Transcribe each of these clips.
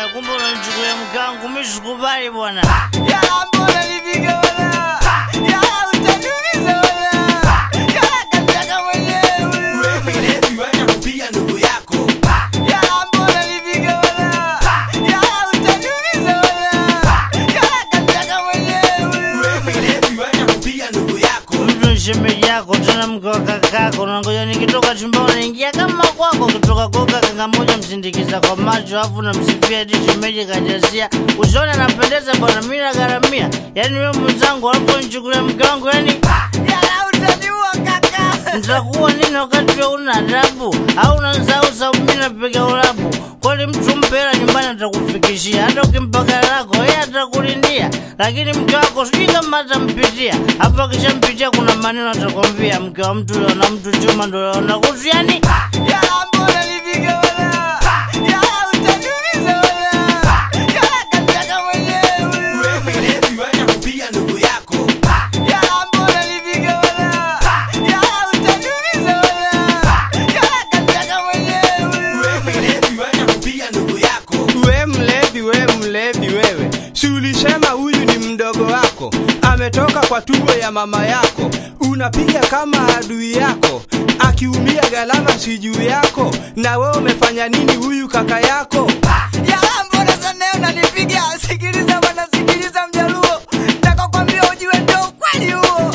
kumbe unanichukulia mkangu, mimi sikubali bwana. Yala mbona nipige wala Yala utaniumiza wala Yala kataka mwenyewe Wewe mlevi wacha kupiga ndugu yako. Yala mbona nipige wala Yala utaniumiza wala Yala kataka mwenyewe Wewe mlevi wacha kupiga ndugu yako. Mtu ni shemeji yako tena mke wa kakako, nangoja nikitoka chumbani naingia kama kwako, ukitoka koka kanga moja msindikiza kwa macho, afu namsifia eti shemeji kajazia usoni, anapendeza bwana, mimi nagharamia. Yani wewe mwenzangu, alafu nichukulia mke wangu, yani Yala utaniua kaka nitakuwa nini wakati wewe una adabu au unasahau sababu mimi napiga ulabu? Kweli mtu mpe hela nyumbani atakufikishia, hata ukimpa gari lako yeye atakulindia, lakini mke wako sijui kama atampitia. Hapo akishampitia kuna maneno atakwambia, mke wa mtu leo na mtu chuma ndo leo na kutu, yani Yala mbona nipige wala Yala utaniumiza wala Yala kataka mwenyewe Wewe mlevi wacha kupiga ndugu yako. Yala mbona nipige wala Yala utaniumiza wala Yala kataka mwenyewe Wewe mlevi wacha kupiga ndugu yako. We mlevi, we mlevi wewe, si ulisema huyu ni mdogo wako, ametoka kwa tumbo ya mama yako, unapiga kama adui yako, akiumia gharama si juu yako, na wewe umefanya nini huyu kaka yako? Yala mbona sana unanipiga? Sikiliza bwana, sikiliza mjaluo, nataka kwambia ujue ndio ukweli huo.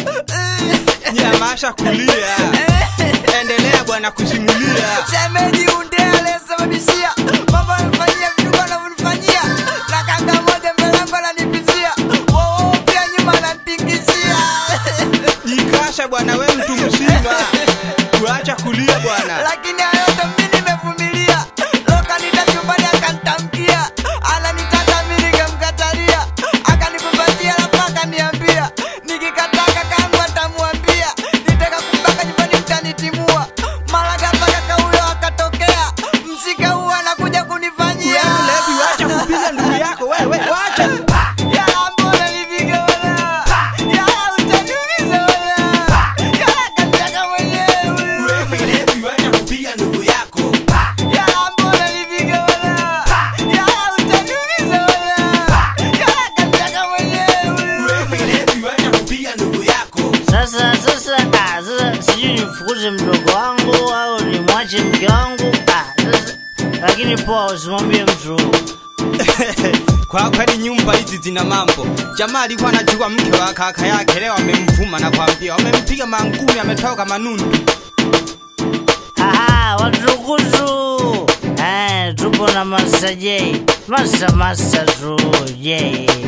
Nyamasha kulia, endelea bwana kusimulia. Shemeji unde aliyesababishia mambo amefanyia vituko anavyonifanyia, na kanga moja mbele yangu ananipizia, woo pia nyuma ananitingizia. Jikasha bwana, we mtu mzima, kuacha kulia bwana. Lakini hayo yote mimi nimevumilia. Loka nita chumbani akanitamkia, ananitaka mimi nikamkatalia, akanikumbatia alafu akaniambia, nikikataa kakangu atamwambia, nitaka kumbaka nyumbani mtanitimua. Mara ghafla kaka huyo akatokea, msika huo anakuja kunifanyia. We mlevi, wacha kupiga ndugu yako wewe, wacha. Yala mbona nipige wala, yala utaniumiza wala, yala kataka mwenyewe. Wewe mlevi wacha kupiga ndugu yako. Yala mbona nipige wala, yala utaniumiza wala, yala kataka mwenyewe. Wewe mlevi wacha kupiga ndugu yako. sasa sasa, ah, sasa sijui nifukuze mdogo wangu au nimwache mke wangu ah, sasa, lakini poa, usimwambie mtu Kwa kweli nyumba hizi zina mambo. Jamaa alikuwa anajua mke wa kaka yake, leo amemvuma na kwambia wamempiga mangumi, ametoka manundu. Aha, watukutu eh, tupo na Masa J, Masa Masa tu J